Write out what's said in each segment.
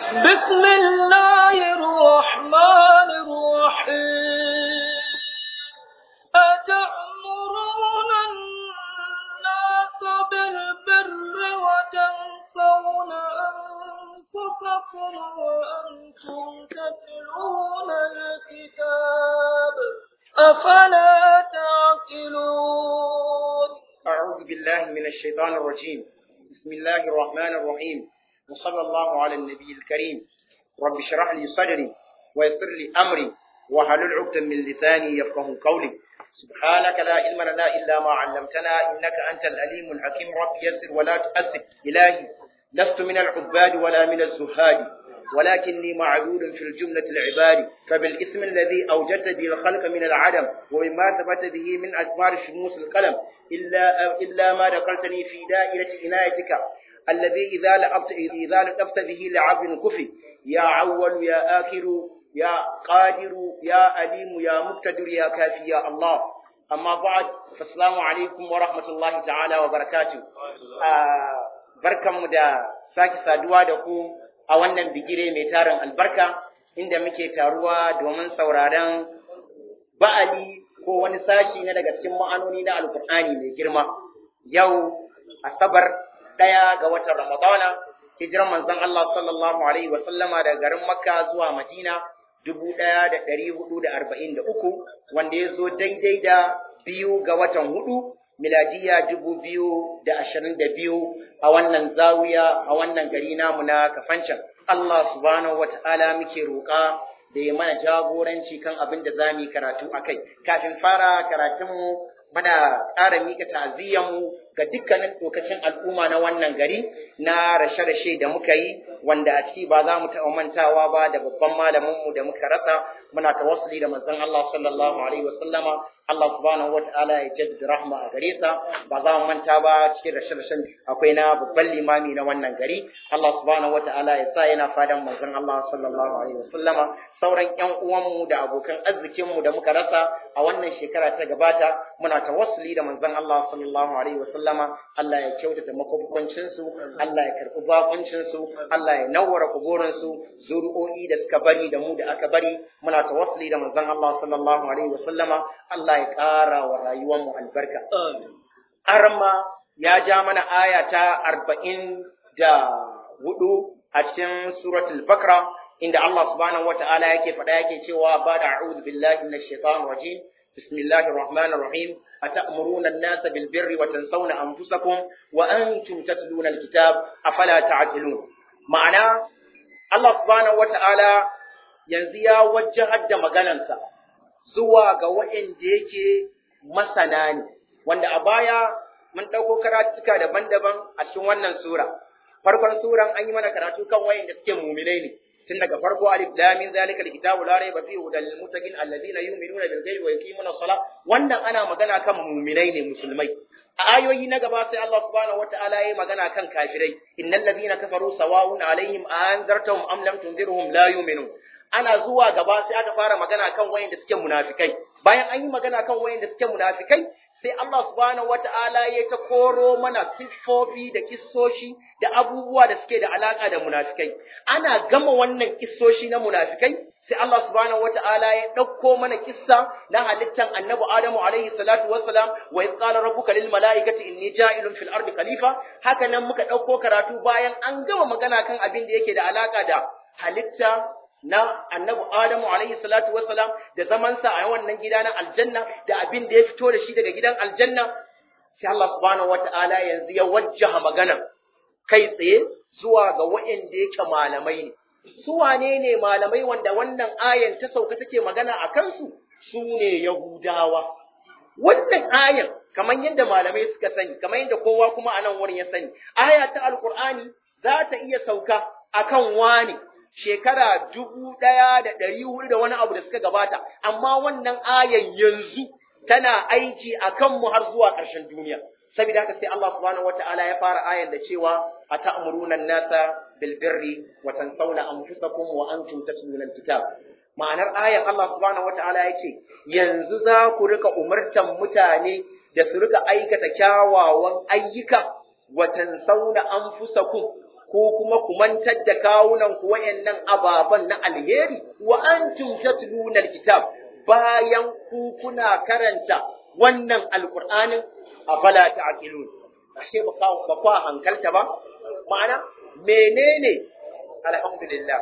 بسم الله الرحمن الرحيم أتأمرون الناس بالبر وتنسون أنفسكم وأنتم تتلون الكتاب أفلا تعقلون أعوذ بالله من الشيطان الرجيم بسم الله الرحمن الرحيم وصلى الله على النبي الكريم رب اشرح لي صدري ويسر لي أمري وحلل عقدة من لساني يفقه قولي سبحانك لا علم لنا إلا ما علمتنا إنك أنت الأليم الحكيم رب يسر ولا تؤسر إلهي لست من العباد ولا من الزهاد ولكني معدود في الجملة العباد فبالاسم الذي أوجدت به الخلق من العدم ومما ثبت به من أثمار شموس القلم إلا, إلا ما ذكرتني في دائرة عنايتك الذي إذا لأبت إذا لطفت به لعبد كفي يا عول يا آخر يا قادر يا أليم يا مقتدر يا كافي يا الله أما بعد فالسلام عليكم ورحمة الله تعالى وبركاته آه barkanmu da sake saduwa da ku a wannan bigire mai tarin albarka inda muke taruwa domin sauraron ba'ali ko wani sashi na daga cikin ma'anoni na alkur'ani mai girma yau asabar ɗaya ga watan ramadana hijiran manzon Allah sallallahu alaihi wasallama daga garin makka zuwa madina dubu ɗaya da ɗari hudu da arba'in da uku wanda ya zo daidai da biyu ga watan hudu miladiya dubu biyu da ashirin da biyu a wannan zawiya a wannan gari namu na kafancan Allah subhanahu wa ta'ala muke roƙa da ya mana jagoranci kan abin da za mu yi karatu a kai kafin fara karatunmu muna ƙara mika ta'aziyyarmu ga dukkanin lokacin al'umma na wannan gari na rashe-rashe da muka yi wanda a ciki ba za mu taɓa mantawa ba da babban malaminmu da muka rasa muna tawassuli da manzon Allah sallallahu alaihi wasallama Allah subhanahu wata'ala ya jaddada rahma a gare sa ba za mu manta ba cikin rashe-rashen akwai na babban limami na wannan gari Allah subhanahu wata'ala ya sa yana fadan manzon Allah sallallahu alaihi wasallama sauran ƴan uwanmu da abokan arzikinmu da muka rasa a wannan shekara ta gabata muna tawassuli da manzon Allah sallallahu alaihi wasallama Allah ya kyautata makwabancin su Allah ya karɓi bakuncin su Allah ya nawwara kuburin su zuri'o'i da suka bari da mu da aka bari muna tawassuli da manzon Allah sallallahu alaihi wasallama Allah ya ƙara wa rayuwar mu albarka arma ya ja mana aya ta arba'in da hudu a cikin suratul bakra inda Allah subhanahu wata'ala yake faɗa yake cewa ba da a'udhu billahi minash shaitanir rajim bismillahir rahmanir rahim atamuruna an-nasa bil birri wa tansawna anfusakum wa antum tatluna al-kitab afala ta'qilun ma'ana Allah subhanahu wata'ala yanzu ya wajjahar da maganansa zuwa ga waɗanda yake masana ne wanda a baya mun ɗauko karatuka daban-daban a cikin wannan sura farkon suran an yi mana karatu kan waɗanda suke muminai ne tun daga farko alif lam min zalika alkitabu la rayba fihi hudal lil muttaqin alladhina yu'minuna bil ghaibi wa yuqimuna as-salah wannan ana magana kan mu'minai ne musulmai a ayoyi na gaba sai Allah subhanahu wataala yayi magana kan kafirai innal ladhina kafaru sawa'un alaihim anzartahum am lam tunzirhum la yu'minun ana zuwa gaba sai aka fara magana kan wayanda suke munafikai bayan an yi magana kan wayanda suke munafikai sai Allah subhanahu wata'ala ya ta koro mana siffofi da kissoshi da abubuwa da suke da alaka da munafikai ana gama wannan kissoshi na munafikai sai Allah subhanahu wata'ala ya ɗauko mana kissa na halittan annabi Adamu alaihi salatu wassalam wa idh qala rabbuka lil malaikati inni ja'ilun fil ardi khalifa haka nan muka ɗauko karatu bayan an gama magana kan abin da yake da alaka da halitta na annabi Adamu alaihi salatu wassalam da zamansa a wannan gida na aljanna da abin da ya fito da shi daga gidan aljanna sai Allah subhanahu wataala yanzu ya wajjaha magana kai tsaye zuwa ga waɗanda yake malamai ne su wane ne malamai wanda wannan ayan ta sauka take magana a kansu su ne yahudawa wannan ayan kamar yadda malamai suka sani kamar yadda kowa kuma a nan wurin ya sani aya ta alqur'ani za ta iya sauka akan wani shekara dubu ɗaya da ɗari hudu da wani abu da suka gabata, amma wannan ayan yanzu tana aiki a kanmu har zuwa ƙarshen duniya. Saboda haka sai Allah subhanahu wa ta'ala ya fara ayan da cewa a ta'amuruna nasa bil birri wa tansawna anfusakum wa antum tatluna alkitab. Ma'anar ayan Allah subhanahu wa ta'ala ya ce yanzu za ku rika umartan mutane da su rika aikata kyawawan ayyuka wa tansawna anfusakum ko kuma ku mantar da kawunan ku wayannan ababan na alheri wa antum tatluna alkitab bayan ku kuna karanta wannan alqur'anin afala ta'qilun ashe ba ba kwa hankalta ba ma'ana menene alhamdulillah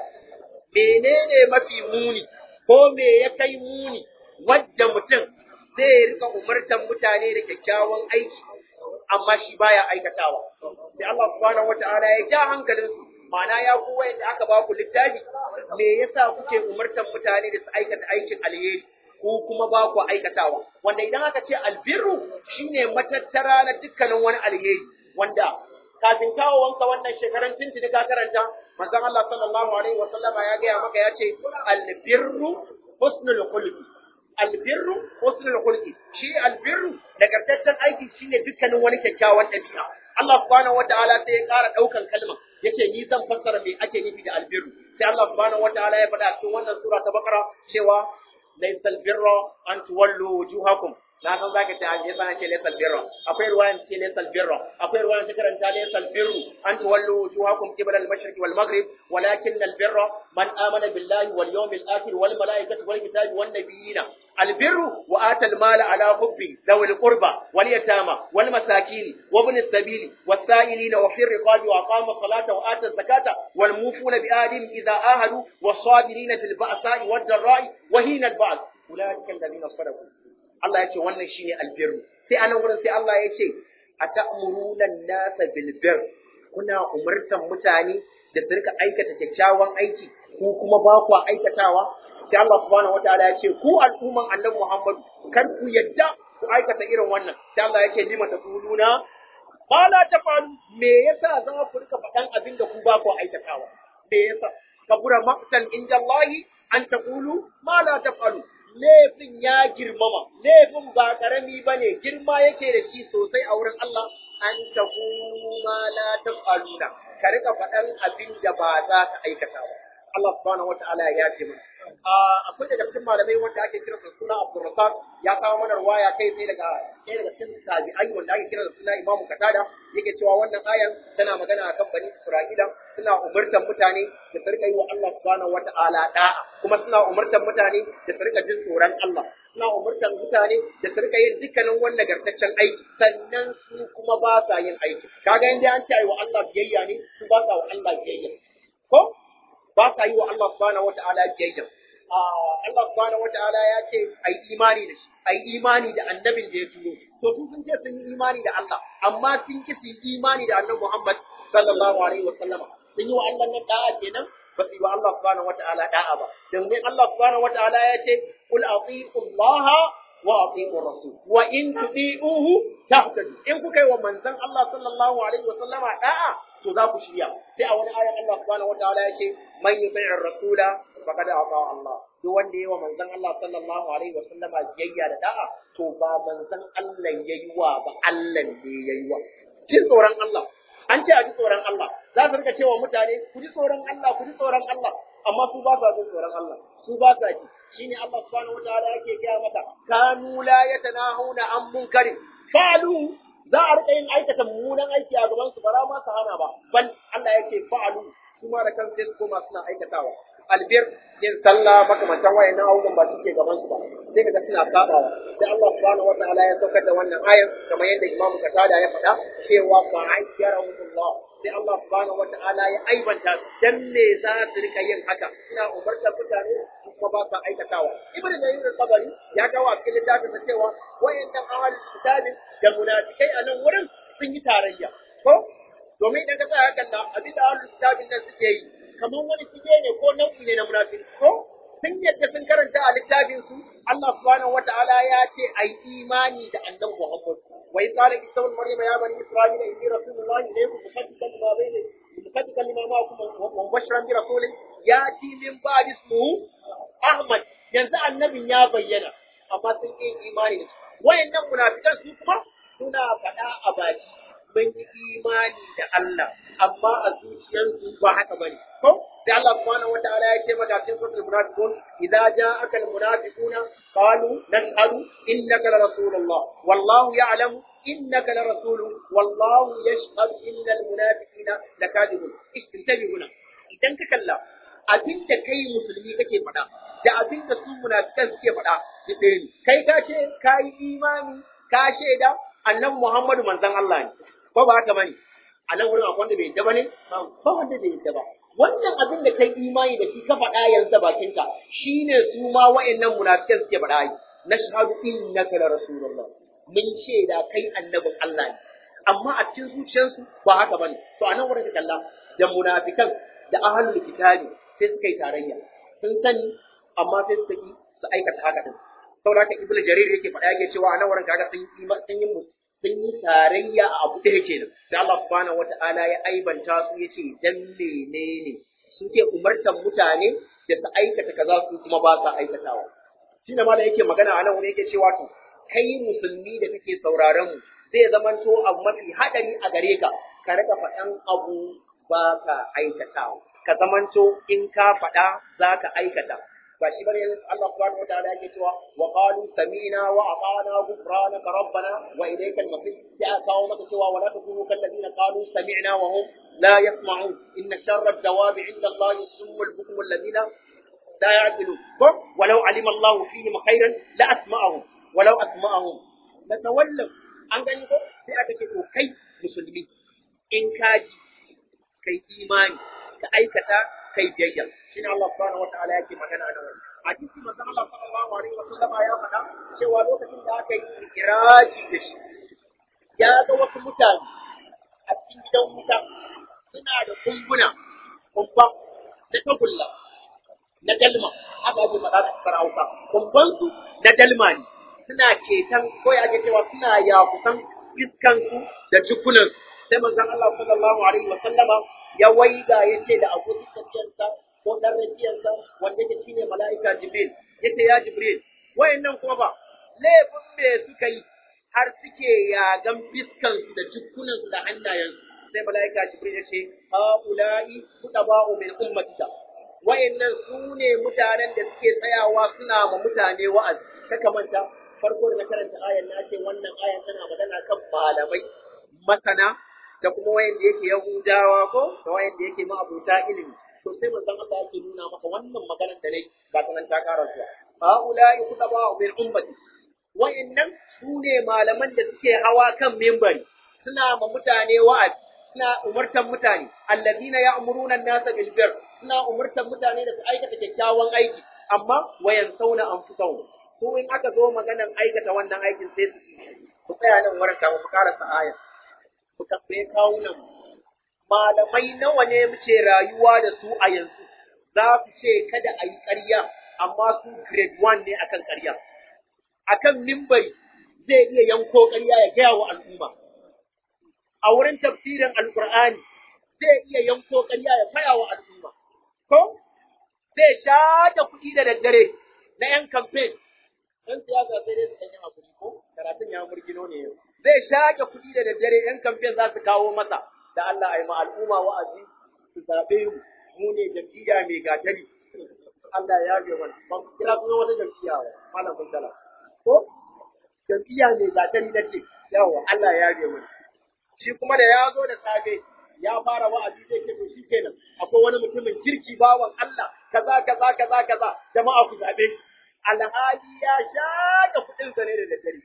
menene mafi muni ko me ya kai muni wadda mutum zai rika umartan mutane da kyakkyawan aiki amma shi baya aikatawa sai Allah subhanahu wataala ya ja hankalinsu ma'ana ya ku wayanda aka ba ku littafi me yasa kuke umartan mutane da su aikata aikin alheri ko kuma ba ku aikatawa wanda idan aka ce albirru shine matattara na dukkanin wani alheri wanda kafin kawowanka wannan shekaran tuntuni ka karanta manzon Allah sallallahu alaihi wasallama ya gaya maka ya ce albirru husnul khuluqi albirru husnul khuluqi shi albirru nagartaccen aiki shine dukkanin wani kyakkyawan ɗabi'a Allah subhanahu wataala sai ya ƙara ɗaukan kalma yace ni zan fassara me ake nufi da albirru sai Allah subhanahu wataala ya faɗa cikin wannan sura ta Baqara cewa laysal birra an tuwallu wujuhakum na san zaka ce an yasa ce laysal birra akwai ruwayan ce laysal birra akwai ruwayan ta karanta laysal birru an tuwallu wujuhakum qibla al-mashriq wal maghrib walakin al-birra man amana billahi wal yawmil akhir wal malaikati wal kitabi wan nabiyina البر وآتى المال على حبه ذوي القربى واليتامى والمساكين وابن السبيل والسائلين وفي الرقاب وأقام الصلاة وآتى الزكاة والموفون بآدم إذا آهدوا والصابرين في البأساء والضراء وهين البعض أولئك الذين صدقوا الله يقول وانا شيني البر سي أنا ورن سي الله يقول أتأمرون الناس بالبر kuna umartan mutane da su rika aikata kyakkyawan aiki ko kuma ba ku aikatawa sai Allah subhanahu wataala ya ce ku al'umman annabi Muhammad kar ku yadda ku aikata irin wannan sai Allah ya ce lima taquluna ba la tafalu me yasa za ku rika faɗan abin da ku ba ku aikatawa me yasa kabura maqtan inda Allah an taqulu ma la tafalu laifin ya girmama laifin ba karami bane girma yake da shi sosai a wurin Allah an taqulu ma la tafaluna ka rika faɗan abin da ba za ka aikata ba Allah subhanahu wataala ya yafe mana akwai daga cikin malamai wanda ake kira da suna Abdulrazak ya kawo mana ruwaya kai tsaye daga ɗaya daga cikin tabi'ai wanda ake kira da suna Imamu Katada yake cewa wannan ayan tana magana akan bani Isra'ila suna umurtan mutane da su rika yi wa Allah subhanahu wata'ala da'a kuma suna umurtan mutane da su rika jin tsoron Allah suna umurtan mutane da su rika yin dukkanin wani nagartaccen aiki sannan su kuma ba sa yin aiki kaga inda an ce ai wa Allah biyayya ne su ba sa wa Allah biyayya ko ba sa yi wa Allah subhanahu wata'ala biyayya Allah subhanahu wata'ala ya ce ai imani da shi ai imani da annabin da ya turo to su sun ce sun yi imani da Allah amma sun ki su yi imani da annabi Muhammad sallallahu alaihi wa sallama sun yi wa Allah nan da'a kenan ba su yi wa Allah subhanahu wata'ala da'a ba domin Allah subhanahu wata'ala ya ce kul ati'u Allah wa ati'u rasul wa in tudi'uhu tahtadu in kuka yi wa manzon Allah sallallahu alaihi wa sallama da'a to za ku shirya sai a wani ayan Allah subhanahu wataala ya ce man yuti'ir rasula faqad ata Allah duk wanda yayi wa manzon Allah sallallahu alaihi wa sallama biyayya da da'a to ba manzon Allah yayi wa ba Allah ne yayi wa jin tsoron Allah an ce a ji tsoron Allah za su rika cewa mutane ku ji tsoron Allah ku ji tsoron Allah amma su ba sa jin tsoron Allah su ba sa ji shine Allah subhanahu wataala yake gaya mata kanu la yatanahuna an munkarin qalu za a rika yin aikata mummunan aiki a gaban su bara ma su hana ba bal Allah ya ce fa'alu su ma da kan sai su koma suna aikatawa albir yin sallah makamantan wayannan abubuwan ba suke gaban su ba sai kaga suna sabawa sai Allah subhanahu wataala ya saukar da wannan ayar kamar yadda Imam Qatada ya faɗa cewa fa ayyarahumullah sai Allah subhanahu wataala ya aibanta dan me za su rika yin haka ina umartar mutane kuma ba sa aikatawa ibn jarir al-tabari ya kawo a cikin littafin sa cewa wayannan ahlul kitabin da munafikai a nan wurin sun yi tarayya ko domin idan ka sa hakan da abin da ahlul kitabin nan suke yi kamar wani shige ne ko nau'i ne na munafiki ko sun yadda sun karanta a littafin su Allah subhanahu wata'ala ya ce ai imani da annabi Muhammad wa qala isa ibn maryam ya bani isra'ila inni rasulullahi ilaykum musaddiqan lima bayna musaddiqan lima ma'akum wa mubashiran bi rasulin yati min ba'di ismuhu Ahmad yanzu annabin ya bayyana amma sun yi imani da wayannan munafikan su kuma suna faɗa a baki mun yi imani da Allah amma a zuciyarsu ba haka bane ko sai Allah subhanahu wataala ya ce maka cikin suratul munafiqun idza ja'aka almunafiquna qalu nashhadu innaka la rasulullah wallahu ya'lamu innaka la rasulun wallahu yashhadu innal munafiqina lakadibun istintabihuna idan ka kalla abin da kai musulmi kake faɗa da abin da su munafikan suke faɗa da ɗaya ne kai ka ce ka yi imani ka shaida annan Muhammadu manzon Allah ne ko ba haka bane a nan wurin akwai wanda bai yadda bane ba wanda bai yadda ba wannan abin da kai imani da shi ka faɗa yanzu da bakinka shine su ma wa'annan munafikan suke faɗa yi nashhadu innaka la rasulullah mun shaida kai annabin Allah ne amma a cikin zuciyarsu ba haka bane to a nan wurin ka kalla da munafikan da ahlul kitabi sai suka yi tarayya sun sani amma sai suka yi su aikata haka din saboda haka ibnu jarir yake faɗa yake cewa a nan wurin kaga sun yi sun yi sun yi tarayya a abu ɗaya kenan sai Allah subhanahu wata'ala ya aibanta su yace dan menene suke umartan mutane da su aikata kaza su kuma ba sa aikatawa shine ma da yake magana a nan wurin yake cewa to kai musulmi da kake sauraron mu zai zamanto abu mafi hadari a gare ka ka rika faɗan abu ba ka aikatawa ka zamanto in ka faɗa za ka aikata ba shi bane Allah subhanahu wataala yake cewa wa qalu sami'na wa ata'na ghufranaka rabbana wa ilayka al-masir ya kawo maka cewa wala takunu kal ladina qalu sami'na wa hum la yasma'un inna sharra ad-dawabi 'inda Allah as-summu al-bukmu alladhina la ya'qilun walau 'alima Allah fihim khairan la asma'ahum walau asma'ahum la tawallaw an gani ko sai aka ce to kai musulmi in kaji kai imani ka aikata kai biyayya shine Allah subhanahu wataala yake magana da wannan hadisi manzo Allah sallallahu alaihi wasallam ya faɗa cewa lokacin da aka yi kiraji da shi ya ga wasu mutane a cikin gidan wuta suna da kumbuna kumba da tagulla na dalma aka ake faɗa da sarauka kumban su na dalma ne suna ceton ko ya ake cewa suna yakusan fiskansu da jikunansu sai manzon Allah sallallahu alaihi wasallama ya waiga ya ce da abokin tafiyarsa ko ɗan rafiyarsa wanda yake shine mala'ika Jibril ya ce ya Jibril wayannan kuma ba laifin me suka yi har suke yagan fiskansu da jikunansu da hannayensu sai mala'ika Jibril ya ce haula'i kutaba'u min ummatika wayannan su ne mutanen da suke tsayawa suna ma mutane wa'azi kaka manta farko da na karanta ayan na ce wannan ayan tana magana kan malamai masana da kuma wayanda yake Yahudawa ko da wayanda yake ma'abuta ilimi to sai manzon Allah yake nuna maka wannan maganar da ne ba ta nan ta ƙara zuwa haula'i kutaba min ummati wayannan su ne malaman da suke hawa kan mimbari suna ma mutane wa'azi suna umurtan mutane alladina ya'muruna an-nasa bil bir suna umurtan mutane da su aikata kyakkyawan aiki amma wayan sauna anfusahum su in aka zo maganan aikata wannan aikin sai su ku tsaya nan wurin kafin ku karasa aya ku tambaye kawunan malamai nawa ne muke rayuwa da su a yanzu za ku ce kada a yi ƙarya amma su grade one ne akan ƙarya akan mimbari zai iya yanko ƙarya ya gaya wa al'umma a wurin tafsirin alƙur'ani zai iya yanko ƙarya ya faya wa al'umma ko zai shaƙe kuɗi da daddare na 'yan kamfen ɗan siyasa sai dai su ɗan yi hakuri ko karatun ya murgino ne yau zai shaƙe kuɗi da daddare ‘yan kamfen za su kawo masa da Allah a yi al'umma wa'azi su zaɓe mu mu ne jam'iyya mai gatari Allah ya yabe mana ban kira kuma wata jam'iyya ba malam Faisala ko jam'iyya mai gatari na ce yawa Allah ya yabe mana shi kuma da ya zo da safe ya fara wa'azi zai ce to shi kenan akwai wani mutumin kirki bawan Allah kaza kaza kaza kaza jama'a ku zaɓe shi alhali ya shaƙe kuɗinsa ne da daddare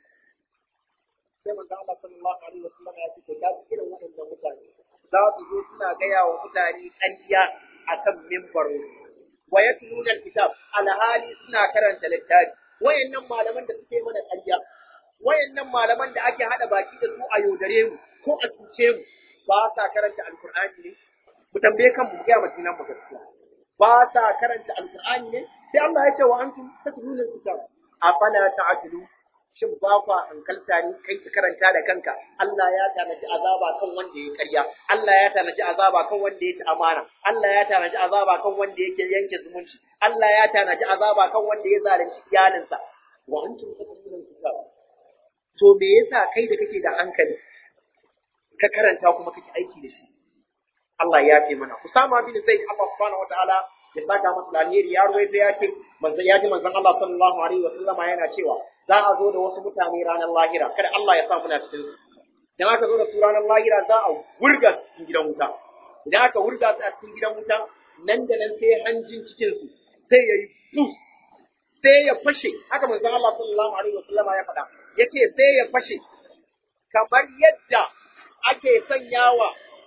sai manzo Allah sallallahu alaihi wasallam ya ce to ga irin waɗannan mutane za su zo suna gaya wa mutane ƙarya akan mimbarin wa yatluna alkitab alhali suna karanta littafi wayannan malaman da suke mana ƙarya wayannan malaman da ake hada baki da su a yaudare mu ko a cuce mu ba sa karanta alqur'ani ne mu tambaye kan mu ga madinan mu gaskiya ba sa karanta alqur'ani ne sai Allah ya ce wa antum tatluna alkitab afala ta'qilu shin ba kwa hankalta ne kai ka karanta da kanka Allah ya tanaji azaba kan wanda ya karya Allah ya tanaji azaba kan wanda ya ci amana Allah ya tanaji azaba kan wanda yake yanke zumunci Allah ya tanaji azaba kan wanda ya zalunci iyalinsa wa antum tatluna kitab to me yasa kai da kake da hankali ka karanta kuma kake aiki da shi Allah ya fi mana Usama bin Zaid Allah subhanahu wataala ya saka masa alheri ya ruwaito ya ce manzon ya ji manzon Allah sallallahu alaihi wasallama yana cewa za a zo da wasu mutane ranar lahira kada Allah ya sa muna cikin su idan aka zo da su ranar lahira za a wurga su cikin gidan wuta idan aka wurga su a cikin gidan wuta nan da nan sai hanjin cikin su sai yayi bus sai ya fashe haka manzon Allah sallallahu alaihi wasallam ya faɗa yace sai ya fashe kamar yadda ake sanyawa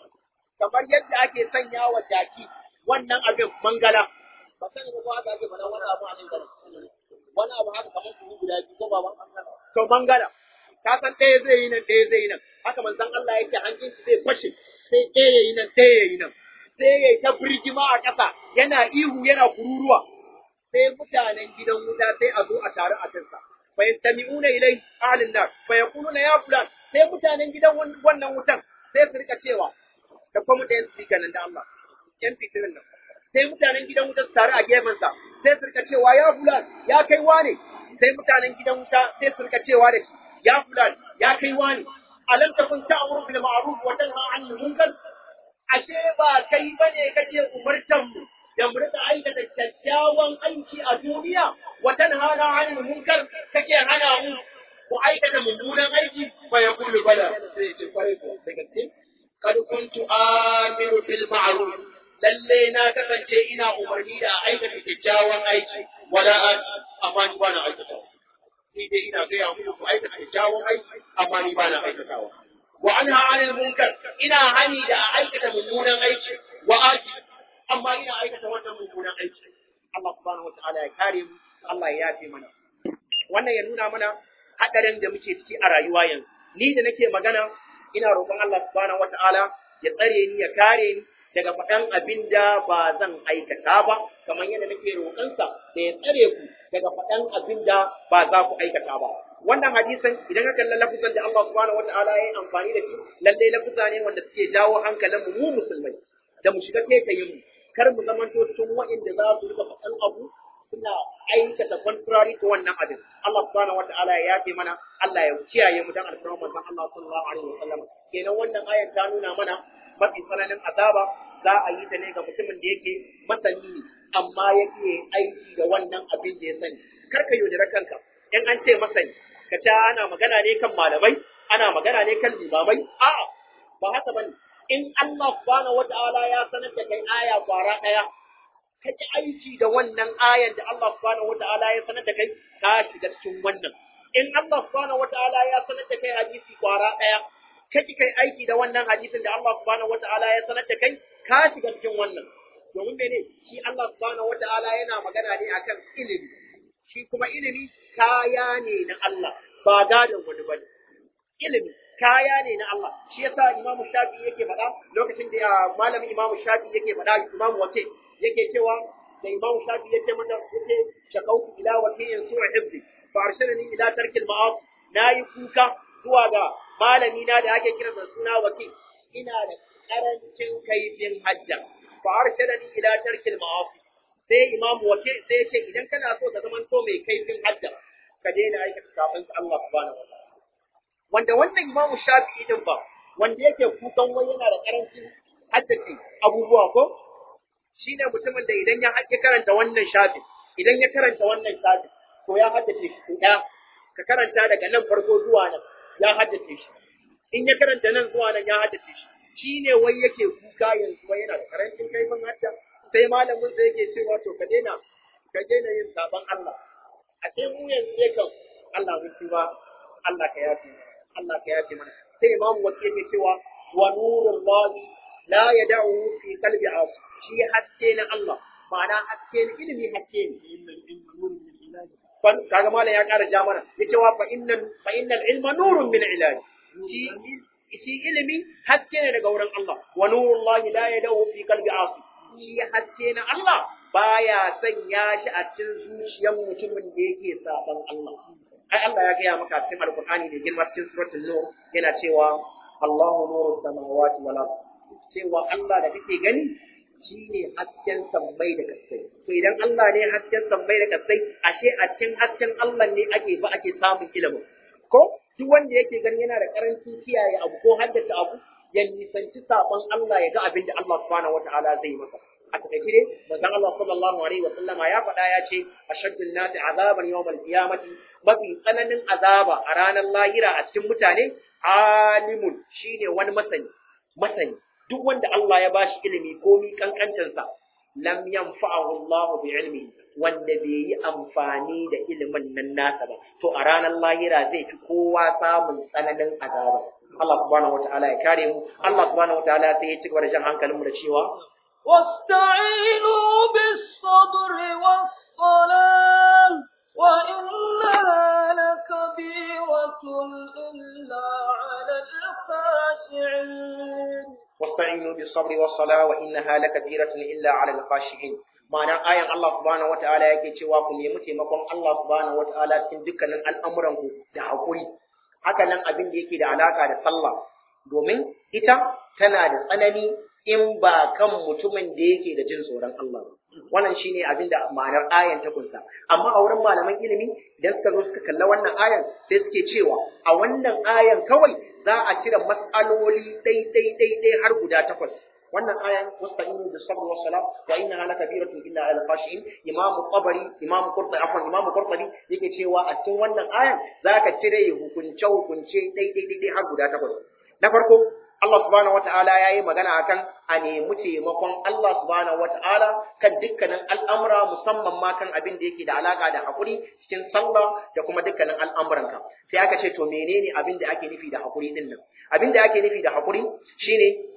kamar yadda ake sanyawa jaki wannan abin mangala ba sani ba ko haka ake faɗa wani abu a nan garin wani abu haka kamar su guda biyu ko ba to mangala ka san ɗaya zai yi nan ɗaya zai yi nan haka manzon Allah yake hanjin shi zai fashe sai ɗaya yayi nan ɗaya yayi nan sai yayi ta birgima a ƙasa yana ihu yana kururuwa sai mutanen gidan wuta sai a zo a taru a kansa fa yastami'una ilai ahlin nar fa yaquluna ya fulan sai mutanen gidan wannan wutan sai su rika cewa da kuma da yan speaker nan da Allah yan fitirin nan sai mutanen gidan wuta su taru a gefen sa sai su rika cewa ya fulan ya kai wane sai mutanen gidan wuta sai su rika cewa da shi ya fulan ya kai wane alam takun ta'muru bil ma'ruf wa tanha 'anil munkar ashe ba kai bane kake umartan mu da mu rika aikata kyakkyawan aiki a duniya wa tanhana 'anil munkar kake hana mu ku aikata mummunan aiki fa yaqulu bala sai ce kwarai ko da gaske kad kuntu amiru bil ma'ruf lalle na kasance ina umarni da aikata kyakkyawan aiki wala ati amma ni bana aikata ni dai ina gaya muku ku aikata kyakkyawan aiki amma ni bana aikatawa wa anha 'anil munkar ina hani da a aikata mummunan aiki wa ati amma ina aikata wannan mummunan aiki Allah subhanahu wataala ya kare mu Allah ya yafe mana wannan ya nuna mana hadarin da muke ciki a rayuwa yanzu ni da nake magana ina roƙon Allah subhanahu wataala ya tsare ni ya kare ni daga faɗan abin da ba zan aikata ba kamar yadda nake roƙonsa da ya tsare ku daga faɗan abin da ba za ku aikata ba wannan hadisin idan ka kalla lafuzan da Allah subhanahu wataala ya yi amfani da shi lalle lafuza ne wanda suke jawo hankalin mu mu musulmai da mu shiga taitayin mu kar mu zamanto cikin wa'inda za su rika faɗan abu suna aikata contrary to wannan abin Allah subhanahu wataala ya yafe mana Allah ya kiyaye mu dan alfarman manzon Allah sallallahu alaihi wasallam kenan wannan ayar ta nuna mana mafi tsananin azaba za a yi ta ne ga mutumin da yake masani ne amma yake aiki da wannan abin da ya sani kar ka yaudara kanka in an ce masani ka ce ana magana ne kan malamai ana magana ne kan limamai a'a ba haka bane in Allah subhanahu wataala ya sanar da kai aya kwara daya ka ji aiki da wannan ayan da Allah subhanahu wataala ya sanar da kai ka shiga cikin wannan in Allah subhanahu wataala ya sanar da kai hadisi kwara daya ka ki kai aiki da wannan hadisin da Allah subhanahu wataala ya sanar da kai ka shiga cikin wannan domin mene shi Allah subhanahu wataala yana magana ne akan ilimi shi kuma ilimi kaya ne na Allah ba gadon wani bane ilimi kaya ne na Allah shi yasa Imam Shafi yake faɗa lokacin da malamin Imam Shafi yake faɗa Imam Wake yake cewa da Imam Shafi yace mata yace shakautu ila wakiyin su'a hibbi fa arshadani ila tarkil ma'asi nayi kuka zuwa ga malami na da ake kiransa suna wakil ina da karancin kaifin hajja fa arshadani ila tarkil ma'asi sai Imam Wake sai yace idan kana so ka zama to mai kaifin hajja ka daina aikata sabon Allah subhanahu wa ta'ala wanda wannan imamu shafi'i din ba wanda yake kukan wai yana da karancin haddace abubuwa ko shine mutumin da idan ya ya karanta wannan shafi idan ya karanta wannan shafi to ya haddace shi ɗaya ka karanta daga nan farko zuwa nan ya haddace shi in ya karanta nan zuwa nan ya haddace shi shine wai yake kuka yanzu wai yana da karancin kaifin hadda sai malamin sa yake cewa to ka daina ka daina yin saban Allah a ce mu yanzu ne kan Allah mun ci ba Allah ka yafi Allah ka yafe mana sai imamu wasu yake cewa wa nurullahi la yad'u fi qalbi as shi haske na Allah ma'ana haske ne ilimi haske ne kaga malam ya ƙara ja mana yace wa fa innal fa innal ilma nurun min ilahi shi shi ilimi haske ne daga wurin Allah wa nurullahi la yad'u fi qalbi as shi haske na Allah baya sanya shi a cikin zuciyar mutumin da yake saban Allah ai Allah ya gaya maka cikin Alƙur'ani da girma cikin suratul Nur yana cewa Allahu nuru samawati wal ard cewa Allah da kake gani shine hasken sammai da kasai to idan Allah ne hasken sammai da kasai ashe a cikin hasken Allah ne ake ba ake samun ilimin ko duk wanda yake gani yana da karancin kiyaye abu ko haddace abu ya nisanci sabon Allah ya ga abin da Allah subhanahu wataala zai yi masa a takaice dai manzon Allah sallallahu alaihi wa sallama ya faɗa ya ce ashaddun nasi azaban yawmal qiyamati mafi tsananin azaba a ranar lahira a cikin mutane alimun shine wani masani masani duk wanda Allah ya bashi ilimi komi kankantansa lam yanfa'ahu Allah bi ilmi wanda bai yi amfani da ilimin nan nasa ba to a ranar lahira zai fi kowa samun tsananin azaba Allah subhanahu wataala ya kare mu Allah subhanahu wataala sai ya ci gaba da jan hankalin mu da cewa واستعينوا بالصبر والصلاة وإنها لكبيرة إلا على الخاشعين واستعينوا بالصبر والصلاة وإنها لكبيرة إلا على الخاشعين ma'anar ayan Allah subhanahu wata'ala yake cewa ku nemi taimakon Allah subhanahu wata'ala cikin dukkanin al'amuranku da haƙuri haka nan abin da yake da alaka da sallah domin ita tana da tsanani in ba kan mutumin da yake da jin tsoron Allah ba wannan shine abin da ma'anar ayan ta kunsa amma a wurin malaman ilimi idan suka zo suka kalla wannan ayan sai suke cewa a wannan ayan kawai za a cire mas'aloli ɗai ɗai ɗai ɗai har guda takwas wannan ayan wasta'inu bis sabr was salat wa innaha lakabiratun illa al khashiin imamu tabari imamu qurtubi afwan imamu qurtubi yake cewa a cikin wannan ayan zaka cire hukunce hukunce ɗai ɗai ɗai har guda takwas na farko Allah subhanahu wata'ala ya yi magana akan a nemi taimakon Allah subhanahu wata'ala kan dukkanin al'amura musamman ma kan abin da yake da alaka da haƙuri cikin sallah da kuma dukkanin al'amuranka. Sai aka ce, to menene abin da ake nufi da haƙuri ɗin nan? Abin da ake nufi da haƙuri shine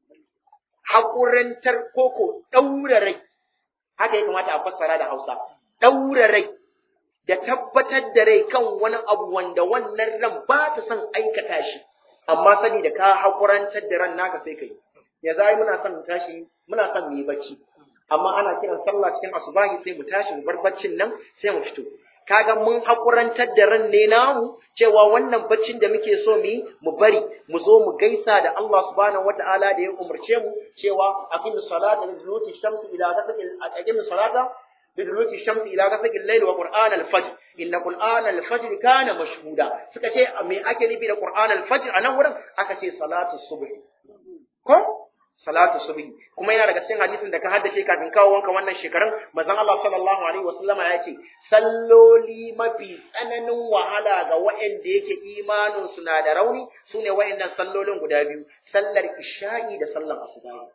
haƙurantar koko ɗaura rai. Haka ya kamata a fassara da Hausa. Ɗaura rai da tabbatar da rai kan wani abu wanda wannan ran ba ta son aikata shi. amma sani da ka haƙurantar da ran naka sai kai ya zai muna son mu tashi muna son mu yi bacci amma ana kiran sallah cikin asubahi sai mu tashi mu bar baccin nan sai mu fito kaga mun haƙurantar da ran ne namu cewa wannan baccin da muke so mu yi mu bari mu zo mu gaisa da Allah subhanahu wataala da ya umarce mu cewa aqimus salata liduluki shamsi ila ghasaqil aqimus salata liduluki shamsi ila ghasaqil layl wa qur'an al-fajr inna qur'an al-fajr kana mashhuda suka ce me ake nufi da qur'an al-fajr anan wurin aka ce salatu subh ko salatu subh kuma yana daga cikin hadisin da ka haddace kafin kawo wanka wannan shekarun manzon Allah sallallahu alaihi wasallama ya ce salloli mafi tsananin wahala ga waɗanda yake imanin su na da rauni sune waɗannan sallolin guda biyu sallar isha'i da sallar asuba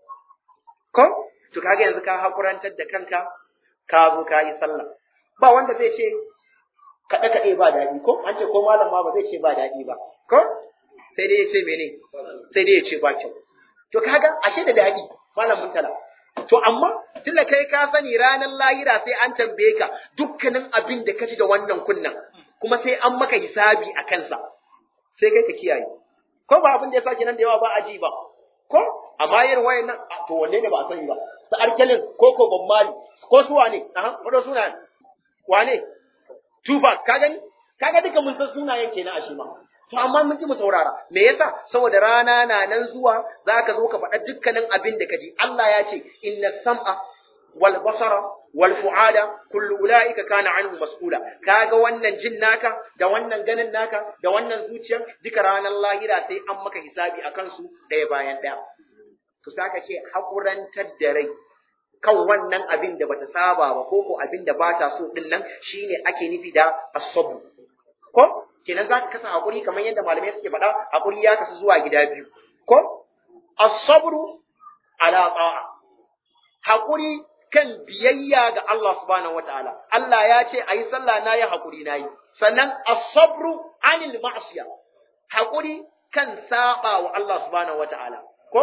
ko to kaga yanzu ka hakurantar da kanka ka zo ka yi sallah ba wanda zai ce kaɗe kaɗe ba daɗi ko an ce ko malam ma ba zai ce ba daɗi ba ko sai dai ya ce mene sai dai ya ce ba kyau to kaga ashe da daɗi malam mutala to amma tunda kai ka sani ranar lahira sai an tambaye ka dukkanin abin da ka ci da wannan kunnan kuma sai an maka hisabi a kansa sai kai ka kiyaye ko ba abin da ya sake nan da yawa ba a ji ba ko amma yin wayan nan to wanne ne ba a sani ba su arkelin ko ko ban mali ko su wane aha wato suna wane tufa ka gani kaga duka mun san sunayen kenan a shi ma to amma mun ji mu saurara me yasa saboda rana na nan zuwa zaka zo ka faɗa dukkanin abin da kaji Allah ya ce inna sam'a wal basara wal fu'ada kullu ulaika kana anhu mas'ula kaga wannan jin naka da wannan ganin naka da wannan zuciyar duka ranar lahira sai an maka hisabi akan su ɗaya bayan ɗaya to saka ce hakurantar da rai kan wannan abin da bata saba ba ko ko abin da bata so din nan shine ake nufi da as-sabr ko kenan zaka kasa hakuri kamar yadda malamai suke faɗa hakuri ya kasu zuwa gida biyu ko as-sabru ala ta'a hakuri kan biyayya ga Allah subhanahu wataala Allah ya ce ayi sallah na yi hakuri na yi sannan as-sabru anil ma'siya hakuri kan saba wa Allah subhanahu wataala ko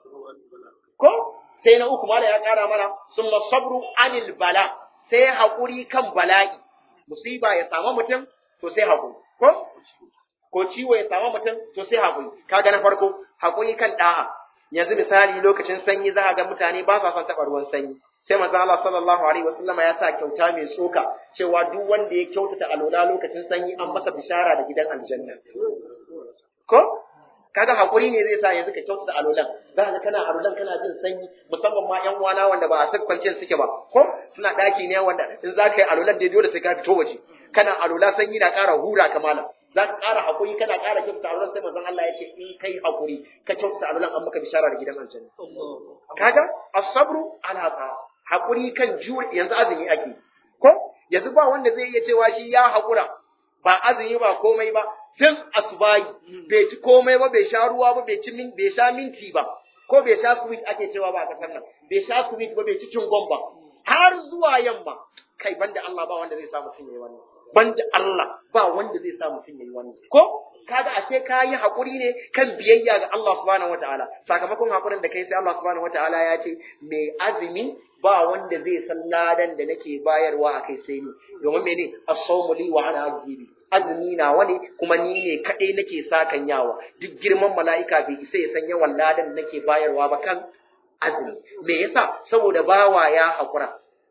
ko sai na uku mala ya kara mana summa sabru anil bala sai hakuri kan bala'i musiba ya samu mutum to sai hakuri ko ko ciwo ya samu mutum to sai hakuri kaga na farko hakuri kan da'a yanzu misali lokacin sanyi za a ga mutane ba sa son taɓa ruwan sanyi sai manzo Allah sallallahu alaihi wasallama ya sa kyauta mai tsoka cewa duk wanda ya kyautata alola lokacin sanyi an masa bishara da gidan aljanna ko kaga hakuri ne zai sa yanzu ka kyautata alolan za ka kana alolan kana jin sanyi musamman ma yan uwana wanda ba a sakkwance suke ba ko suna daki ne wanda in za ka yi alolan dai dole sai ka fito waje kana alola sanyi na ƙara hura kamala za ka ƙara haƙuri kana ƙara kyautata alulan sai manzon Allah ya ce in kai haƙuri ka kyautata alulan an maka bishara da gidan aljanna kaga as-sabru ala ta haƙuri kan jure yanzu azumi ake ko yanzu ba wanda zai iya cewa shi ya haƙura ba azumi ba komai ba tun asubahi bai ci komai ba bai sha ruwa ba bai ci min bai sha minti ba ko bai sha sweet ake cewa ba a kasar nan bai sha sweet ba bai ci cingon ba har zuwa yamma kai banda Allah ba wanda zai sa mutum yayi wannan banda Allah ba wanda zai sa mutum yayi wannan ko kaga ashe ka yi hakuri ne kan biyayya ga Allah subhanahu wataala sakamakon hakurin da kai sai Allah subhanahu wataala ya ce mai azumi ba wanda zai san ladan da nake bayarwa a kai sai ni domin mene as-sawmu li wa ana ajibi azumi na wani kuma ni ne kadai nake sakan yawa duk girman mala'ika bai isa ya san yawan ladan da nake bayarwa ba kan azumi me yasa saboda bawa ya hakura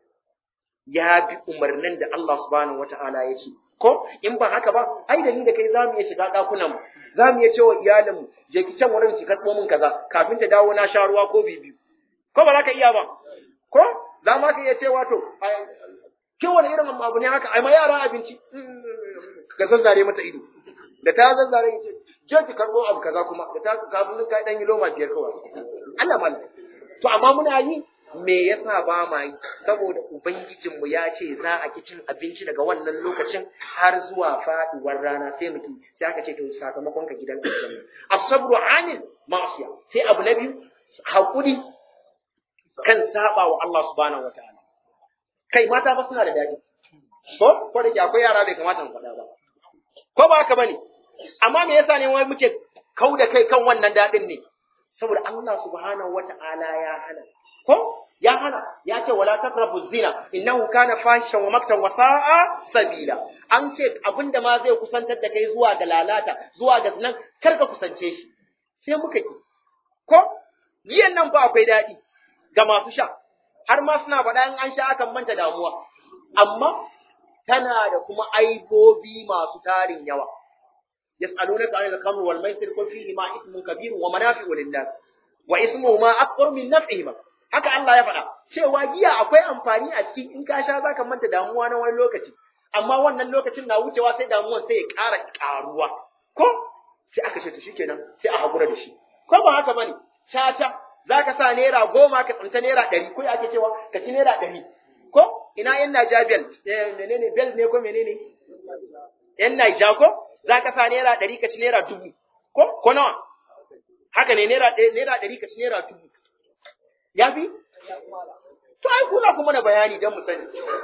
ya bi umarnin da Allah subhanahu wataala ya ce ko in ba haka ba ai da ni da kai zamu iya shiga dakunan mu zamu iya cewa iyalin mu je ki can wurin ki karbo min kaza kafin ta dawo na sha ruwa ko bibiyu ko ba za ka iya ba ko za ma ka iya cewa to kin wani irin abu ne haka ai ma yara abinci ka zazzare mata ido da ta zazzare ya ce je ki karbo abu kaza kuma da ta kafin ka dan yi loma biyar kawai Allah mallam to amma muna yi me yasa ba ma yi saboda ubangijinmu ya ce za a ki cin abinci daga wannan lokacin har zuwa faduwar rana sai muke sai aka ce to sakamakon ka gidan aljanna as-sabru 'anil ma'siya sai abu na biyu hakuri kan saba wa Allah subhanahu wataala kai mata ba suna da dadi ko ko da ke akwai yara bai kamata mu faɗa ba ko ba haka bane amma me yasa ne wai muke kauda kai kan wannan dadin ne saboda Allah subhanahu wataala ya hana ko ya hana ya ce wala taqrabu zina innahu kana fahishan wa maktan wa sa'a sabila an ce abinda ma zai kusantar da kai zuwa ga lalata zuwa ga nan kar ka kusance shi sai muka ki ko giyan nan fa akwai daɗi ga masu sha har ma suna faɗa in an sha akan manta damuwa amma tana da kuma aibobi masu tarin yawa yas'alunaka 'anil khamri wal maisir qul fihi ma ismun kabirun wa manafi'u lin-nas wa ismuhuma akbar min naf'ihima haka Allah ya faɗa cewa giya akwai amfani a ciki in ka sha zaka manta damuwa na wani lokaci amma wannan lokacin na wucewa sai damuwan sai ya ƙara ƙaruwa ko sai aka ce to shikenan sai a hakura da shi ko ba haka bane caca zaka sa naira goma ka tsinta naira ɗari ko ake cewa ka ci naira ɗari ko ina yan Naija bel menene bel ne ko menene yan Naija ko zaka sa naira ɗari ka ci naira dubu ko ko nawa haka ne naira ɗari ka ci naira dubu ya fi? To, ai, kuna kuma na bayani don mu sani.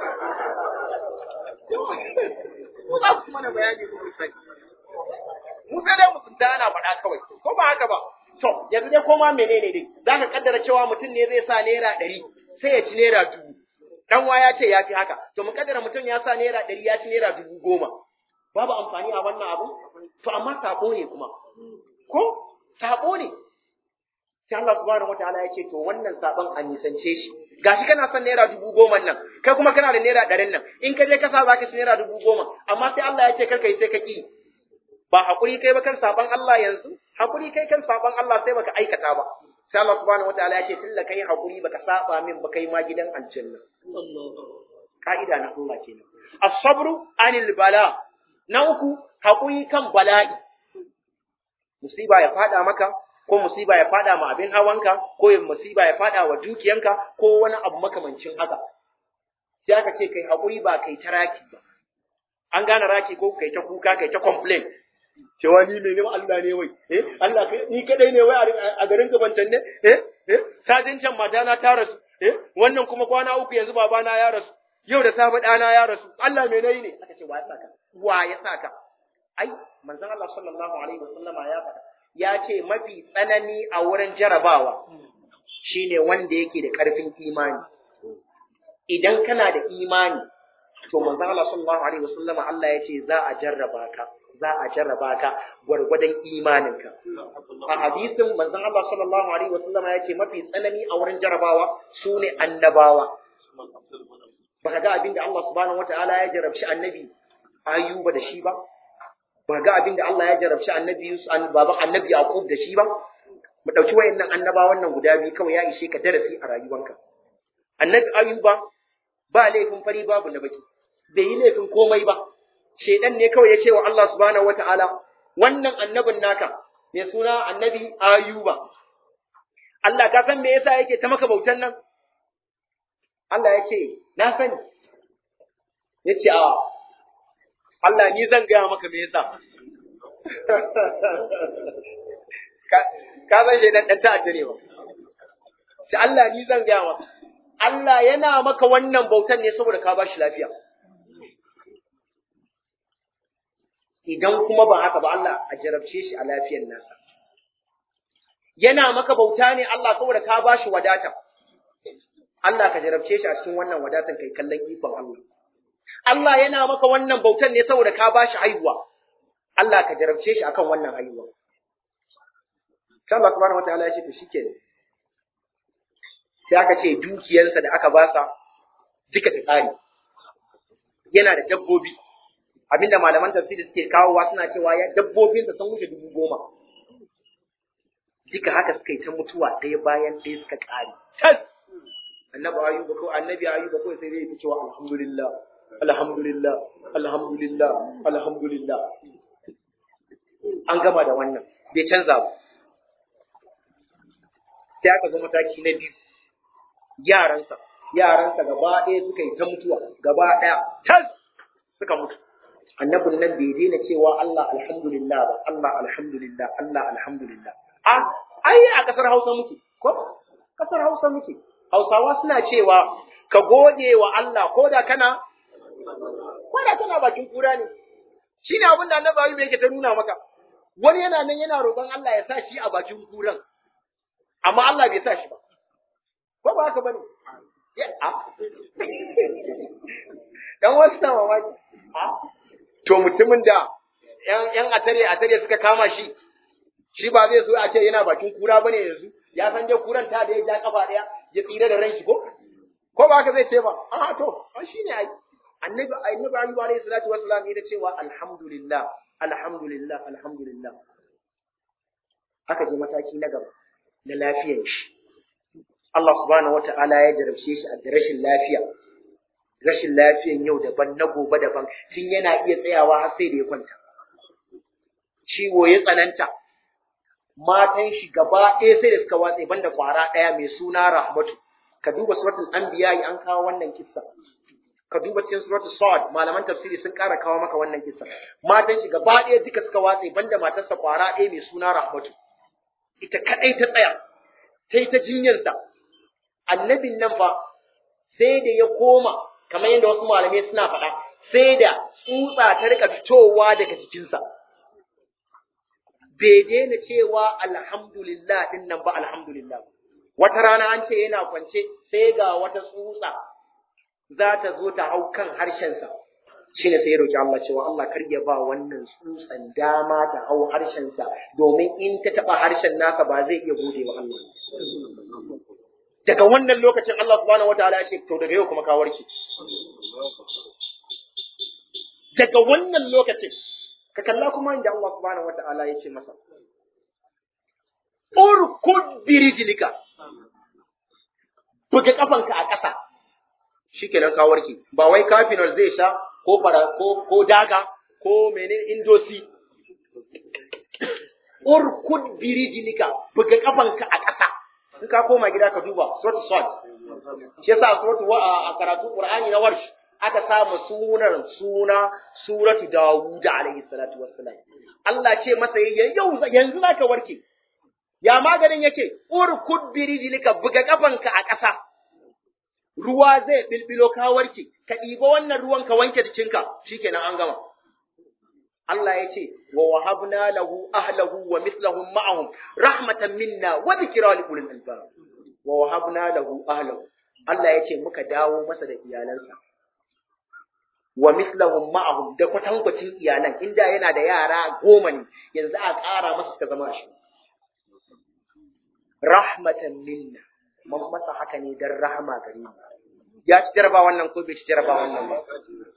Kuna kuma na bayani don mu sani. Mu sai dai mutunta ana faɗa kawai, ko ba haka ba. To, yanzu dai koma menene dai, za ka kaddara cewa mutum ne zai sa naira ɗari sai ya ci naira dubu. Dan wa ya ce ya fi haka, to mu kaddara mutum ya sa naira ɗari ya ci naira dubu goma. Babu amfani a wannan abu? To, amma sabo ne kuma. Ko? Sabo ne. sai Allah subhanahu wataala ya ce to wannan saban a nisance shi gashi kana son naira dubu goma nan kai kuma kana da naira ɗarin nan in ka je kasa za ka ci naira dubu goma amma sai Allah ya ce kar kai sai ka ki ba hakuri kai ba kan saban Allah yanzu hakuri kai kan saban Allah sai baka aikata ba sai Allah subhanahu wataala ya ce tilla kai hakuri baka saba min ba kai ma gidan aljanna ka'ida na Allah kenan as-sabru anil bala na uku hakuri kan bala'i musiba ya fada maka ko musiba ya fada ma abin hawanka ko musiba ya fada wa dukiyanka ko wani abu makamancin haka sai aka ce kai haƙuri ba kai ta raki ba an gane raki ko kai ta kuka kai ta complain cewa ni mai neman Allah ne wai eh Allah kai ni kadai ne wai a garin gabancan ne eh eh sajin can mata na ta rasu eh wannan kuma kwana uku yanzu babana ya rasu yau da safe ɗana ya rasu Allah mai nayi ne aka ce wa ya saka wa ya saka ai manzon Allah sallallahu alaihi wasallama ya faɗa ya ce mafi tsanani a wurin jarabawa shine wanda yake da ƙarfin imani idan kana da imani to manzon Allah sallallahu alaihi wasallam Allah ya ce za a jarraba ka za a jarraba ka gwargwadon imaninka a hadisin manzon Allah sallallahu alaihi wasallam ya ce mafi tsanani a wurin jarabawa sune annabawa baka ga abinda Allah subhanahu wataala ya jarabci annabi ayuba da shi ba ba ga abin da Allah ya jarabci annabi Yusuf baban annabi Yaqub da shi ba mu dauki wayannan annabawan nan guda biyu kawai ya ishe ka darasi a rayuwanka annabi Ayuba ba laifin fari babu na baki bai yi laifin komai ba shedan ne kawai ya ce wa Allah subhanahu wataala wannan annabin naka mai suna annabi ayuba Allah ka san me yasa yake ta maka bautan nan Allah ya ce na sani ya ce a Allah ni zan gaya maka me yasa ka san shaidan ɗan ta'adda ne ba ce Allah ni zan gaya maka Allah yana maka wannan bautan ne saboda ka ba shi lafiya idan kuma ba haka ba Allah a jarabce shi a lafiyar nasa yana maka bauta ne Allah saboda ka ba shi wadata Allah ka jarabce shi a cikin wannan wadatan kai kallon ikon Allah Allah yana maka wannan bautan ne saboda ka ba shi haihuwa Allah ka jarabce shi akan wannan haihuwa sai Allah subhanahu wataala ya ce to shikenan sai aka ce dukiyarsa da aka basa duka ta ƙare yana da dabbobi abinda malaman tafsiri suke kawowa suna cewa ya dabbobinsa sun wuce dubu goma duka haka suka yi ta mutuwa ɗaya bayan ɗaya suka ƙare tas annabi ayuba ko annabi ayuba ko sai dai ya cewa alhamdulillah alhamdulillah alhamdulillah alhamdulillah an gama da wannan bai canza ba sai aka zo mataki na biyu yaransa yaransa gaba ɗaya suka yi ta mutuwa gaba ɗaya tas suka mutu annabin nan bai daina cewa Allah alhamdulillah ba Allah alhamdulillah Allah alhamdulillah a ai a kasar Hausa muke ko kasar Hausa muke Hausawa suna cewa ka gode wa Allah ko da kana ko da kana bakin kura ne shine abin da annabi Ayyub yake ta nuna maka wani yana nan yana roƙon Allah ya sa shi a bakin kuran amma Allah bai sa shi ba ko ba haka bane ya a dan wasu na mamaki to mutumin da yan yan atare atare suka kama shi shi ba zai so a ce yana bakin kura bane yanzu ya san dai kuran ta da ya ja kafa daya ya tsira da ran shi ko ko ba haka zai ce ba a to shine ai annabi annabi ayyub alayhi salatu wassalam ya cewa alhamdulillah alhamdulillah alhamdulillah aka je mataki na gaba na lafiyar shi Allah subhanahu wata'ala ya jarabce shi a rashin lafiya rashin lafiyan yau daban na gobe daban tun yana iya tsayawa har sai da ya kwanta ciwo ya tsananta matan shi gaba ɗaya sai da suka watse banda kwara ɗaya mai suna rahmatu ka duba suratul anbiya an kawo wannan kissa ka duba cikin suratul sad malaman tafsiri sun ƙara kawo maka wannan kissa matan shi gaba ɗaya duka suka watse banda matarsa kwara ɗaya mai suna rahmatu ita kadai ta tsaya ta yi ta jinyarsa annabin nan fa sai da ya koma kamar yadda wasu malamai suna faɗa sai da tsutsa ta rika fitowa daga jikinsa bai daina cewa alhamdulillah din nan ba alhamdulillah wata rana an ce yana kwance sai ga wata tsutsa za ta zo ta hau kan harshensa shine sai ya roki Allah cewa Allah kar ya ba wannan tsutsan dama ta hau harshensa domin in ta taba harshen nasa ba zai iya gode wa Allah daga wannan lokacin Allah subhanahu wataala ya ce to daga yau kuma ka warke daga wannan lokacin ka kalla kuma inda Allah subhanahu wataala ya ce masa urkud birijlika buga kafanka a ƙasa shikenan ka warke ba wai kafinol zai sha ko fara ko ko daga ko mene indosi urkud birijlika buga kafanka a ƙasa in ka koma gida ka duba surat sad shi yasa surat wa a karatu qur'ani na warsh aka samu sunan suna suratu dawud alayhi salatu wassalam Allah ce masa yau yanzu zaka warke ya maganin yake urkud birijlika buga kafanka a ƙasa ruwa zai bilbilo ka warke ka ɗiba wannan ruwan ka wanke jikinka shikenan an gama Allah ya ce wa wahabna lahu ahlahu wa mithlahum ma'ahum rahmatan minna wa dhikra li ulil albab wa wahabna lahu ahlahu Allah ya ce muka dawo masa da iyalansa wa mithlahum ma'ahum da kwatankwacin iyalan inda yana da yara goma ne yanzu a ƙara masa ta zama shi rahmatan minna mun masa haka ne dan rahama gare mu ya ci jaraba wannan ko bai ci jaraba wannan ba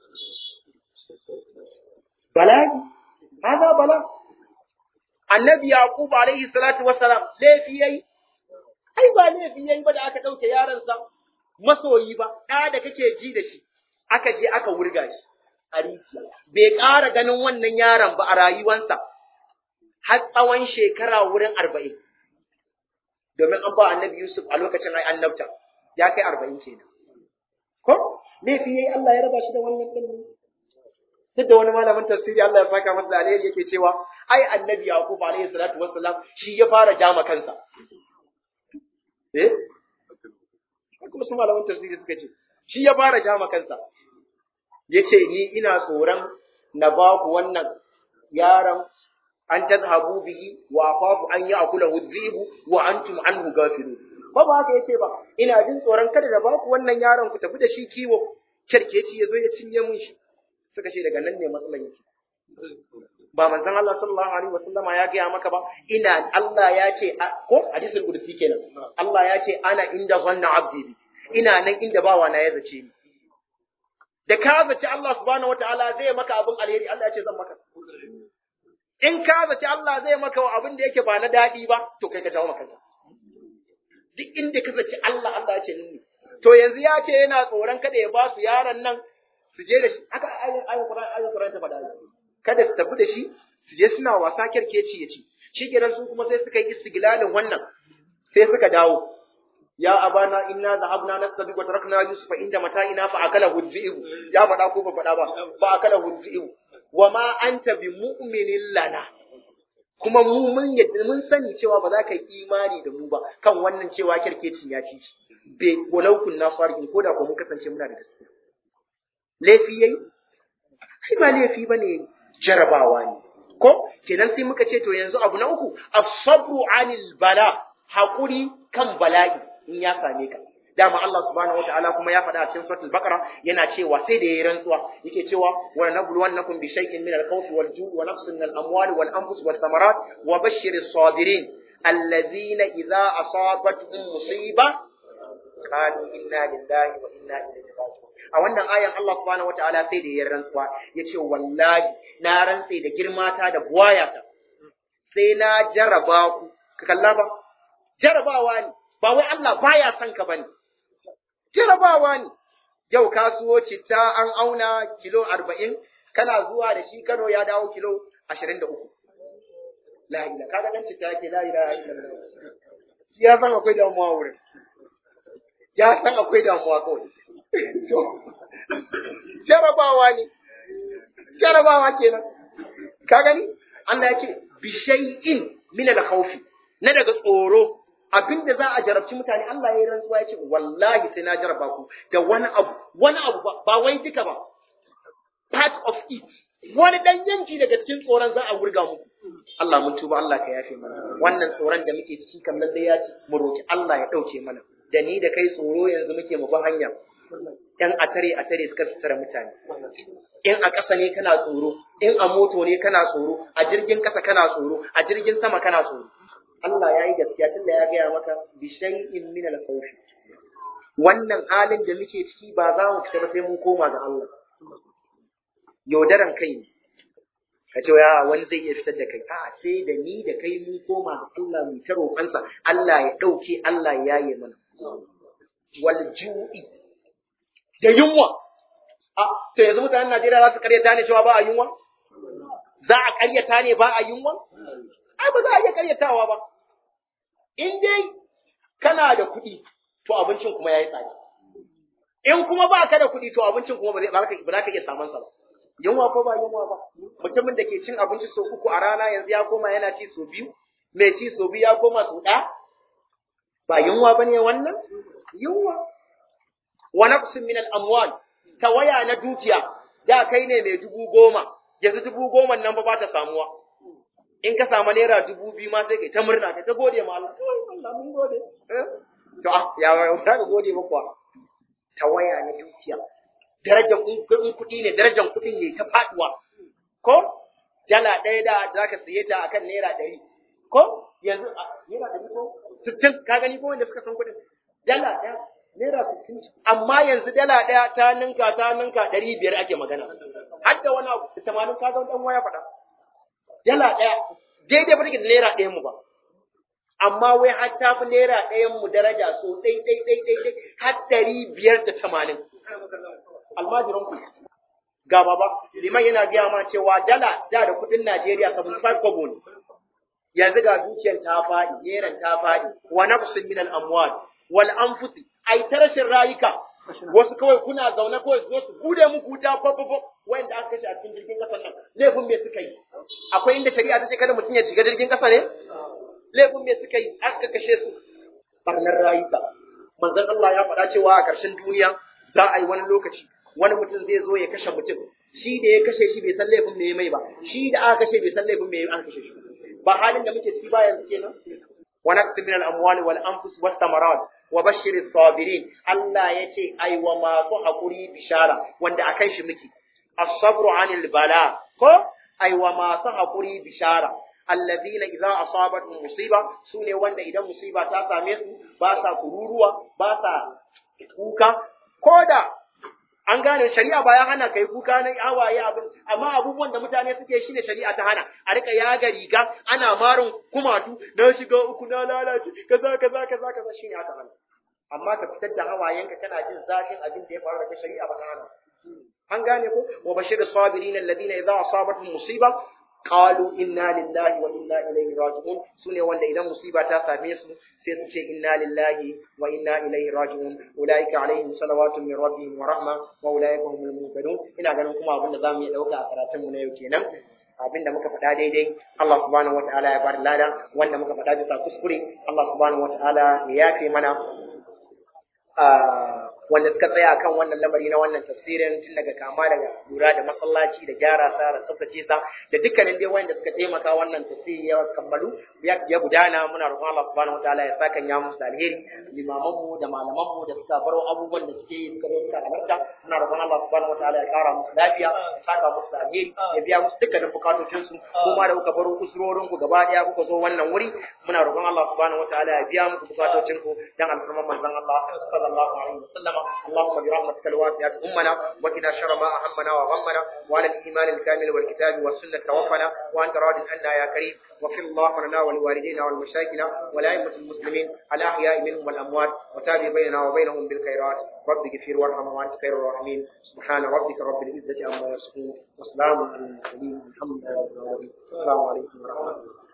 bala'i hada bala annabi yaqub alaihi salatu wassalam laifi yayi ai ba laifi yayi ba da aka dauke yaron sa masoyi ba da da kake ji da shi aka je aka wurga shi a rijiya bai ƙara ganin wannan yaron ba a rayuwansa har tsawon shekara wurin arba'in domin an ba annabi Yusuf a lokacin ai annabta ya kai arba'in kenan ko laifi yayi Allah ya raba shi da wannan ɗin duk da wani malamin tafsiri Allah ya saka masa da alheri yake cewa ai annabi Yaqub alaihi salatu wassalam shi ya fara jama kansa eh kuma su malamin tafsiri suka ce shi ya fara jama kansa yace ni ina tsoron na ba ku wannan yaron an tadhabu bihi wa akhafu an ya'kulahu dhi'bu wa antum anhu ghafilun ba ba haka yace ba ina jin tsoron kada da ba ku wannan yaron ku tafi da shi kiwo kerkeci yazo ya cinye mun shi suka ce daga nan ne matsalan yake ba manzon Allah sallallahu alaihi wasallama ya gaya maka ba ina Allah ya ce ko hadisul qudsi kenan Allah ya ce ana inda zanna abdi bi ina nan inda bawa na ya zace ni da ka zaci Allah subhanahu wataala zai maka abin alheri Allah ya ce zan maka in ka zaci Allah zai maka abin da yake ba na daɗi ba to kai ka dawo maka duk inda ka zaci Allah Allah ya ce ni to yanzu ya ce yana tsoron kada ya ba su yaron nan su je da shi haka ayin Qur'ani ayin Qur'ani ta faɗa kada su tafi da shi su je suna wasa kerkeci ya ci shi kenan su kuma sai suka yi istiglalin wannan sai suka dawo ya abana inna dhahabna nastabiq wa tarakna yusufa inda mata'ina fa akala hudhi'u ya faɗa ko ba faɗa ba fa akala hudhi'u wa ma anta bi mu'minin lana kuma mu mun yadda mun sani cewa ba za ka yi imani da mu ba kan wannan cewa kirkecin ya ci shi be walau kunna sarihin ko da ko mun kasance muna da gaskiya laifi yayi ai ba laifi bane jarabawa ne ko kenan sai muka ce to yanzu abu na uku as-sabru 'anil bala hakuri kan bala'i in ya same ka dama Allah subhanahu wataala kuma ya faɗa a cikin suratul baqara yana cewa sai da yayi rantsuwa yake cewa wa nabluwannakum bi shay'in min al-khawfi wal ju'i wa nafsin min al-amwali wal anfus wath thamarat wa bashshiris sabirin alladhina idza asabatuhum musiba qalu inna lillahi wa inna ilaihi raji'un a wannan ayan Allah subhanahu wataala sai da yayi rantsuwa yace wallahi na rantse da girmata da buwayata sai na jaraba ku ka kalla ba jarabawa ne ba wai Allah baya son ka bane jarabawa ne yau kasuwo citta an auna kilo arba'in kana zuwa da shi Kano ya dawo kilo ashirin da uku la ila kaga dan citta yake la ilaha illallah shi ya san akwai damuwa wurin ya san akwai damuwa kawai jarabawa ne jarabawa kenan ka gani Allah ya ce bi shay'in min al-khawfi na daga tsoro abinda za a jarabci mutane Allah ya yi rantsuwa ya ce wallahi sai na jaraba ku da wani abu wani abu ba wai duka ba part of it wani dan yanki daga cikin tsoron za a wurga muku Allah mun tuba Allah ka yafe mana wannan tsoron da muke ciki kam lalle ya ci mu roki Allah ya dauke mana da ni da kai tsoro yanzu muke mu ba hanya yan atare atare suka sutura mutane in a ƙasa ne kana tsoro in a moto ne kana tsoro a jirgin ƙasa kana tsoro a jirgin sama kana tsoro Allah ya yi gaskiya tunda ya gaya maka bi shay'in min al-khawf wannan halin da muke ciki ba za mu fita ba sai mun koma ga Allah yaudaran kai ne ka ce ya wani zai iya fitar da kai a sai da ni da kai mun koma ga Allah mu ta roƙansa Allah ya ɗauke Allah ya yaye mana wal ju'i da yunwa a to yanzu mutanen Najeriya za su karyata ne cewa ba a yunwa za a karyata ne ba a yunwa ai ba za a iya karyatawa ba in dai kana da kuɗi to abincin kuma ya yi tsada in kuma ba ka da kuɗi to abincin kuma ba za ka iya samun sa ba yunwa ko ba yunwa ba mutumin da ke cin abinci sau uku a rana yanzu ya koma yana ci sau biyu mai ci sau biyu ya koma sau ɗaya ba yunwa ba ne wannan yunwa wa naqsin min al-amwal tawaya na dukiya da kai ne mai dubu goma yanzu dubu goma nan ba ba ta samuwa in ka samu naira dubu biyu ma sai kai ta murna kai ta gode ma Allah Allah mun gode to ah ya ya ka gode ba kuwa tawaya na dukiya darajar kuɗin kuɗi ne darajar kuɗin ne ta faduwa ko dala ɗaya da za ka siye ta akan naira ɗari ko yanzu naira ɗari ko sittin ka gani ko wanda suka san kuɗin dala ɗaya naira sittin amma yanzu dala ɗaya ta ninka ta ninka ɗari biyar ake magana har da wani abu tamanin ka ga ɗan waya faɗa dala ɗaya daidai ba take da naira ɗayan mu ba amma wai har ta fi naira ɗayan mu daraja so ɗai ɗai ɗai ɗai ɗai har ɗari biyar da tamanin almajiran ku ga baba liman yana gaya ma cewa dala da da kudin Najeriya 75 kobo ne yanzu ga dukiyar ta faɗi neran ta faɗi wa nafsin min al amwal wal anfusi ai ta rashin rayuka wasu kawai kuna zaune kawai su zo su bude muku wuta fafafo wanda aka kashe a cikin jirgin kasar nan laifin me suka yi akwai inda shari'a ta ce kada mutum ya shiga jirgin kasa ne laifin me suka yi aka kashe su barnar rayuka manzon Allah ya faɗa cewa a ƙarshen duniya za a yi wani lokaci wani mutum zai zo ya kashe mutum shi da ya kashe shi bai san laifin me ya mai ba shi da aka kashe bai san laifin me an kashe shi ba halin da muke ciki ba yanzu kenan wa naqsi min al-amwali wal anfus was samarat wa bashir as-sabirin Allah yace ai wa masu hakuri bishara wanda akan shi muke as-sabru 'anil bala ko ai wa masu hakuri bishara alladhina idza asabatuhum musiba sune wanda idan musiba ta same su ba sa kururuwa ba sa kuka koda an gane shari'a ba ya hana kai kuka na hawaye abin amma abubuwan da mutane suke shine shari'a ta hana a rika yaga riga ana marin kumatu na shiga uku na lalace kaza kaza kaza kaza shine aka hana amma ka fitar da hawayenka kana jin zafin abin da ya faru da kai shari'a ba ta hana an gane ko wa bashir sabirin alladhina idza asabatuhum musiba qalu inna lillahi wa inna ilaihi raji'un sune wanda idan musiba ta same su sai su ce inna lillahi wa inna ilaihi raji'un ulaika alaihim salawatu min rabbihim wa rahma wa ulaika humul muhtadun ina ganin kuma abin da zamu iya dauka a karatun mu na yau kenan abin da muka faɗa daidai Allah subhanahu wataala ya bada lada wanda muka faɗa bisa kuskure Allah subhanahu wataala ya yafe mana wanda suka tsaya kan wannan lamari na wannan tafsirin tun daga kama daga lura da masallaci da gyara sa da tsaftace sa da dukkanin dai wanda suka taimaka wannan tafsiri ya kammalu ya gudana muna roƙon Allah subhanahu wataala ya saka ya musu da alheri limaman mu da malaman mu da suka baro abubuwan da suke yi suka zo suka halarta muna roƙon Allah subhanahu wataala ya kara musu lafiya ya saka musu da alheri ya biya musu dukkanin bukatocin su kuma da kuka baro kusurorin ku gaba daya kuka zo wannan wuri muna roƙon Allah subhanahu wataala ya biya muku bukatocin ku dan alfarman manzon Allah sallallahu alaihi wasallam اللهم برحمتك الواسعة أمنا وقنا شر ما أهمنا وغمنا وعلى الإيمان الكامل والكتاب والسنة توفنا وأنت راض عنا يا كريم واغفر اللهم لنا ولوالدينا ولمشايخنا ولأئمة المسلمين الأحياء منهم والأموات وتابع بيننا وبينهم بالخيرات رب اغفر وارحم وأنت خير الراحمين سبحان ربك رب العزة عما يصفون وسلام على المرسلين الحمد لله رب العالمين السلام عليكم ورحمة الله